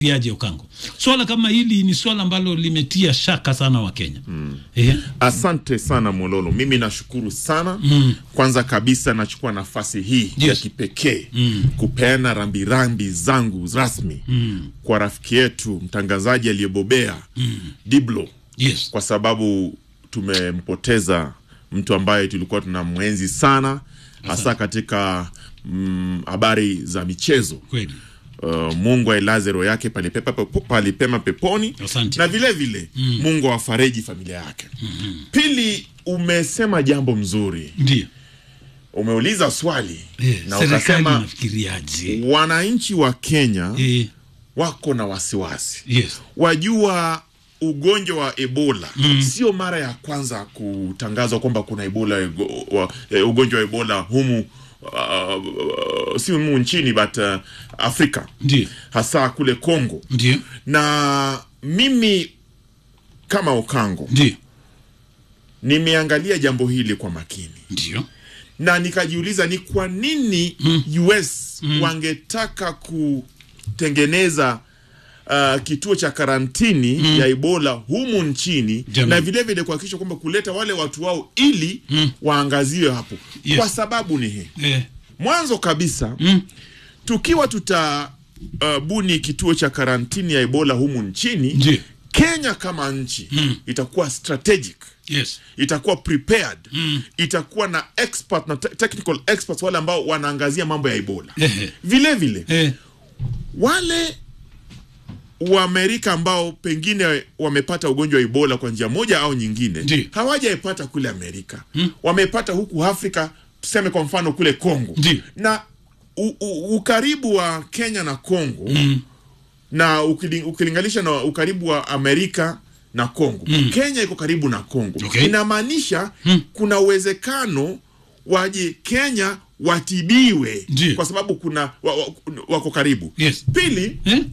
Yaje Okango, swala kama hili ni swala ambalo limetia shaka sana Wakenya mm. eh, Asante sana Mololo, mimi nashukuru sana mm. Kwanza kabisa nachukua nafasi hii ya Yes. kipekee mm. kupeana rambirambi zangu rasmi mm. kwa rafiki yetu mtangazaji aliyebobea mm. Diblo yes. kwa sababu tumempoteza mtu ambaye tulikuwa tuna mwenzi sana hasa katika mm, habari za michezo. Kweli Uh, Mungu ailaze roho yake palipepa palipema peponi Asante. na vile vile mm. Mungu awafariji familia yake mm-hmm. Pili, umesema jambo mzuri, ndio umeuliza swali eh, na serikali ukasema inafikiriaje? wananchi wa Kenya Eh, wako na wasiwasi yes. wajua ugonjwa wa ebola mm. sio mara ya kwanza kutangazwa kwamba kuna ebola ego- wa, eh, ugonjwa wa ebola humu uh, uh, si humu nchini but uh, afrika Ndio hasa kule congo ndio na mimi kama okango ndio nimeangalia jambo hili kwa makini ndio na nikajiuliza ni kwa nini US wangetaka kutengeneza uh, kituo cha karantini ya Ebola humu nchini Jamani. na vile vile kuhakikisha kwamba kuleta wale watu wao ili waangaziwe hapo Yes. kwa sababu ni hii eh, mwanzo kabisa tukiwa tuta uh, buni kituo cha karantini ya Ebola humu nchini Ndiyo. Kenya kama nchi itakuwa strategic yes. itakuwa prepared itakuwa na expert na te technical experts wale ambao wanaangazia mambo ya ebola Ehe. vile vile Eh, wale wa Amerika ambao pengine wamepata ugonjwa wa ebola kwa njia moja au nyingine Ndiyo. hawajaipata kule Amerika wamepata huku Afrika tuseme kwa mfano kule Kongo Ndiyo. na u, u, ukaribu wa Kenya na Kongo na ukili, ukilinganisha na ukaribu wa Amerika na Kongo Kenya iko karibu na Kongo Okay. inamaanisha kuna uwezekano waje Kenya watibiwe Ndiyo. kwa sababu kuna wa, wa, wako karibu Yes. pili eh,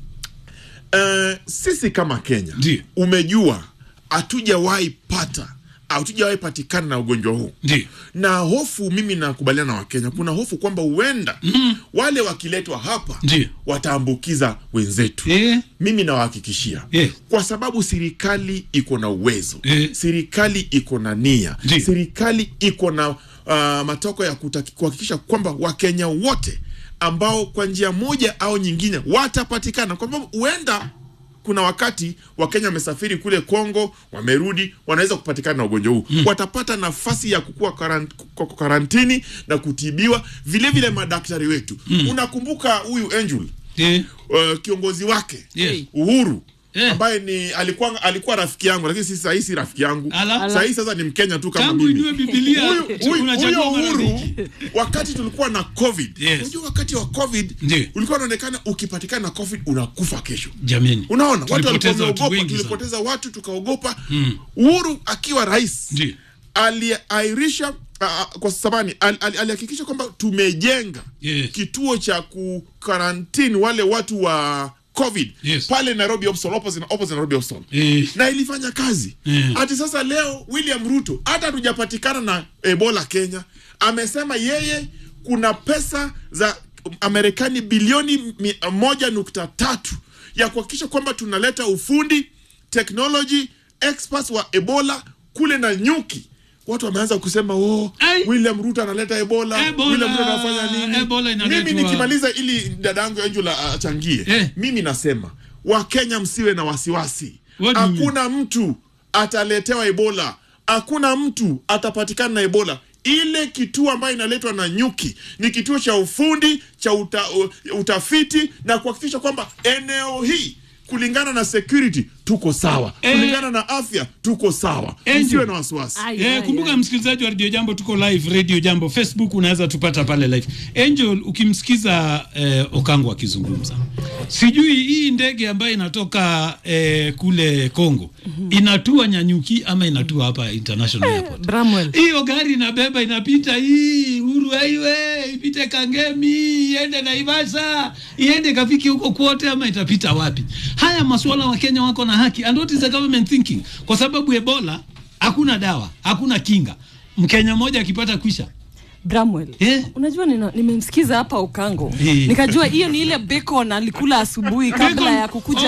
uh, sisi kama Kenya Ndiyo. umejua hatujawahi pata hatujawahi patikana na ugonjwa huu ndio na hofu mimi nakubaliana na wakenya kuna hofu kwamba huenda wale wakiletwa hapa Ndiyo. wataambukiza wenzetu Eh. mimi nawahakikishia Yes. kwa sababu serikali iko na uwezo Eh. serikali iko na nia Ndiyo. serikali iko na uh, matoko ya kutaki- kuhakikisha kwamba wakenya wote ambao kwa njia moja au nyingine watapatikana kwa sababu huenda kuna wakati wakenya wamesafiri kule Kongo, wamerudi, wanaweza kupatikana na ugonjwa huu watapata nafasi ya kukua karant, kwa kwa karantini na kutibiwa. Vile vile madaktari wetu, unakumbuka huyu Angel eh, uh, kiongozi wake Yes. Uhuru Eh. ambaye ni alikuwa alikuwa rafiki yangu, lakini sisi sahii si rafiki yangu Ala. sahii sasa ni Mkenya tu kama tangu mimi. ijue Biblia Huyu- huyu- unachagua huyo Uhuru marafiki. wakati tulikuwa na COVID, Yes. unajua wakati wa COVID Ndiyo. ulikuwa unaonekana ukipatikana na COVID unakufa kesho. Jameni, Unaona, watu walikuwa tulipoteza watu wameogopa, wengi sana. tulipoteza watu tukaogopa. Uhuru akiwa rais Ndiyo. aliairisha uh, kwa sabani al- al- alihakikisha kwamba tumejenga Yes. kituo cha kukarantini wale watu wa covid Yes. pale Nairobi Hospital, opposite, opposite Nairobi Hospital Eh. na ilifanya kazi Eh. hati sasa leo William Ruto hata hatujapatikana na Ebola Kenya amesema yeye kuna pesa za Amerikani bilioni mi- moja nukta tatu ya kuhakikisha kwamba tunaleta ufundi technology experts wa Ebola kule na nyuki watu wameanza kusema oh, Ai. William Ruto analeta Ebola, Ebola. William Ruto anafanya nini Ebola inaletwa- mimi nikimaliza ili dada yangu Angela achangie Eh. mimi nasema wakenya msiwe na wasiwasi What do you mean? hakuna mtu ataletewa ebola hakuna mtu atapatikana na ebola ile kituo ambayo inaletwa na nyuki ni kituo cha ufundi cha uta, u- utafiti na kuhakikisha kwamba eneo hii kulingana na security tuko sawa Eh. kulingana na afya tuko sawa Angel. msiwe na wasiwasi Ai, Eh, ai, kumbuka ai. msikilizaji wa Radio Jambo, tuko live Radio Jambo Facebook, unaweza tupata pale live. Angel, ukimsikiza eh, Okango akizungumza, sijui hii ndege ambayo inatoka eh, kule Kongo inatua Nyanyuki ama inatua hapa International Airport. Bramwell. Hiyo gari inabeba inapita hii Uhuru Highway, ipite Kangemi, iende Naivasha, iende kafiki huko kwote, ama itapita wapi? Haya masuala wa Kenya wako na haki, and what is the government thinking? Kwa sababu Ebola hakuna dawa, hakuna kinga. Mkenya mmoja akipata kwisha Bramwell. Eh. Unajua nina- nimemsikiza hapa Okango. Eh. Nikajua hiyo ni ile bacon alikula asubuhi kabla Bacon- ya kukuja